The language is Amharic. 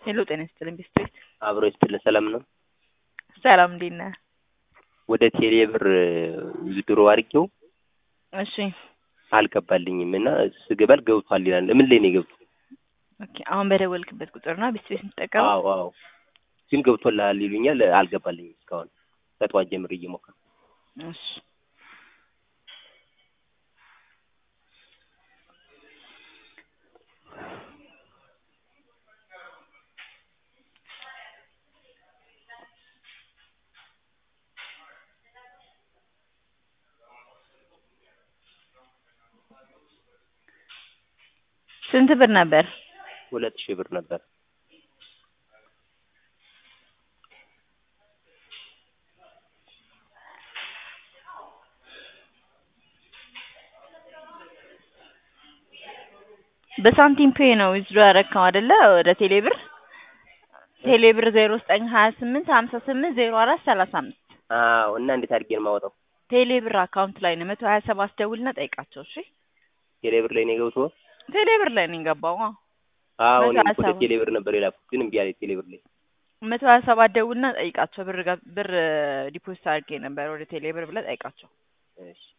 ሄሎ ጤና ይስጥልኝ ቢስትሪት አብሮ ይስጥልን። ሰላም ነው። ሰላም እንዴት ነህ? ወደ ቴሌ ብር ድሮ አድርጌው እሺ አልገባልኝም እና ስገባል ገብቷል ይላል። ምን ላይ ነው የገብቶ? ኦኬ አሁን በደወልክበት ቁጥር ነው ቢስትሪት የምትጠቀመው? አዎ አዎ፣ ግን ገብቶልሃል ይሉኛል። አልገባልኝም እስካሁን ከጠዋት ጀምሬ እየሞከርኩ እሺ ስንት ብር ነበር? ሁለት ሺህ ብር ነበር። በሳንቲም ፔ ነው ዊዝድሮ ያረካው አይደለ? ወደ ቴሌ ብር ቴሌ ብር ዜሮ ዘጠኝ ሀያ ስምንት ሀምሳ ስምንት ዜሮ አራት ሰላሳ አምስት አዎ። እና እንዴት አድርጌ ነው የማወጣው? ቴሌ ብር አካውንት ላይ ነው መቶ ሀያ ሰባት ደውልና ጠይቃቸው። እሺ ቴሌ ብር ላይ ነው የገብቶ? ቴሌ ብር ላይ ነው የገባው። አዎ አዎ። መቶ እኔም ሀያ እኮ ወደ ሰባት ቴሌ ብር ነበር የላኩት፣ ግን እምቢ አለኝ ቴሌ ብር ላይ። መቶ ሀያ ሰባት ደውልና ጠይቃቸው። ብር ጋ- ብር ዲፖዚት አድርጌ ነበር ወደ ቴሌ ብር ብለህ ጠይቃቸው። እሺ